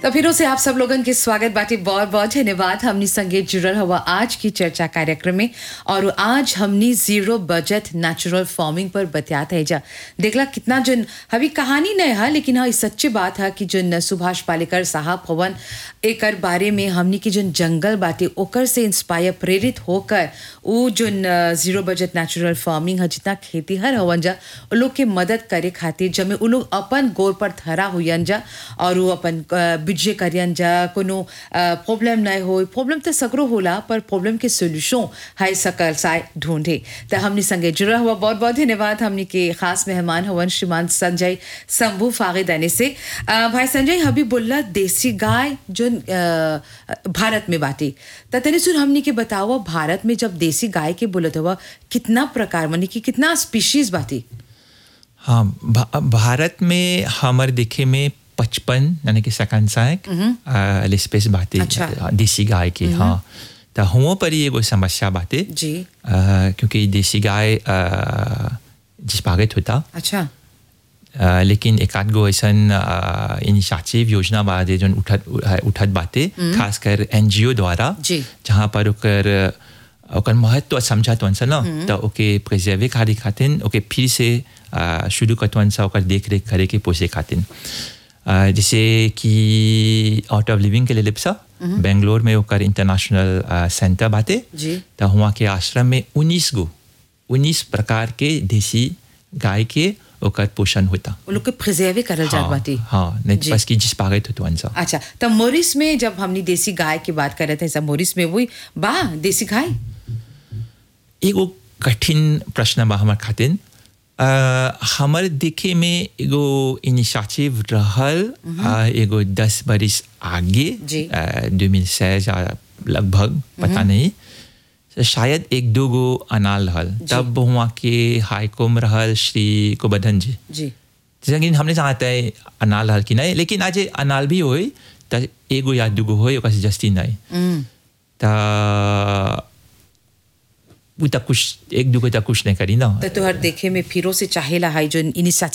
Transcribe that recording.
तो फिर से आप सब लोगन के स्वागत बाटी बहुत बहुत धन्यवाद हमनी संगे जुड़ल हुआ आज की चर्चा कार्यक्रम में और आज हमनी जीरो बजट नेचुरल फार्मिंग पर बतियात है जा देखला कितना जन अभी कहानी नहीं है लेकिन हाँ सच्ची बात है कि जन सुभाष पालेकर साहब हवन एकर बारे में हमनी की जन जंगल बाटे ओकर से इंस्पायर प्रेरित होकर वो जन जीरो बजट नेचुरल फार्मिंग है जितना खेती हर हवन जा वो लोग के मदद करे खातिर जमे वो लोग अपन गोर पर धरा हुयन जा और वो अपन बिजे करियन जा कोनो प्रॉब्लम नहीं हो प्रॉब्लम तो सगरो होला पर प्रॉब्लम के सोल्यूशन है सकल साय ढूंढे तो हमने संगे जुड़ा हुआ बहुत बहुत धन्यवाद हमने के खास मेहमान हवन श्रीमान संजय शंभू फागिदानी से अ, भाई संजय हबी बोला देसी गाय जो अ, भारत में बाटी तो तनी सुन हमने के बताओ भारत में जब देसी गाय के बोलत हुआ कितना प्रकार मानी कि कितना स्पीशीज बाटी हाँ भा, भारत में हमर देखे में पचपन यानी कि सकांसायक लिस्पेस बातें अच्छा। देसी गाय के हाँ तो हुओं पर ही एगो समस्या बातें जी अ, क्योंकि देसी गाय जिसपागित होता अच्छा अ, लेकिन एक आध गो ऐसन इनिशिएटिव योजना बादे जोन उठत उठत बातें खासकर एनजीओ द्वारा जी। जहाँ पर ओकर ओकर महत्व समझत वन सा ना तो ओके प्रिजर्वे खातिर खातिर ओके फिर से अ, शुरू करत वन सा ओकर देख रेख करे के पोसे खातिर अ, जैसे कि आउट ऑफ लिविंग के लिए लिप्सा बेंगलोर में ओकर इंटरनेशनल अ, सेंटर बाटे जी। तो वहाँ के आश्रम में उन्नीस गो उन्नीस प्रकार के देसी गाय के ओकर पोषण होता वो लोग के प्रिजर्वे करल जात बाटी हाँ नहीं जी। बस की जिस पागत होतो वन सा अच्छा तो मोरिस में जब हमने देसी गाय की बात कर रहे थे सब मोरिस में वही बा देसी गाय एगो कठिन प्रश्न बा हमर खातिर अ, हमर देखे में एगो इनिशिएटिव रहल अ, एगो दस बरिस आगे जी। दो मिल या लगभग पता नहीं तो शायद एक दो गो अनाल रहल तब वहाँ के हाईकोम रहल श्री कुबधन जी जी जैसे कि हमने चाहता है अनाल रहल कि नहीं लेकिन आज अनाल भी होई तो एगो या दूगो होई ओकर से जस्ती नहीं हम्म, त उ त कुछ एक दूगो त कुछ नहीं करी ना तो तुहर देखे में फिरो से चाहेला है जो इनिशिएटिव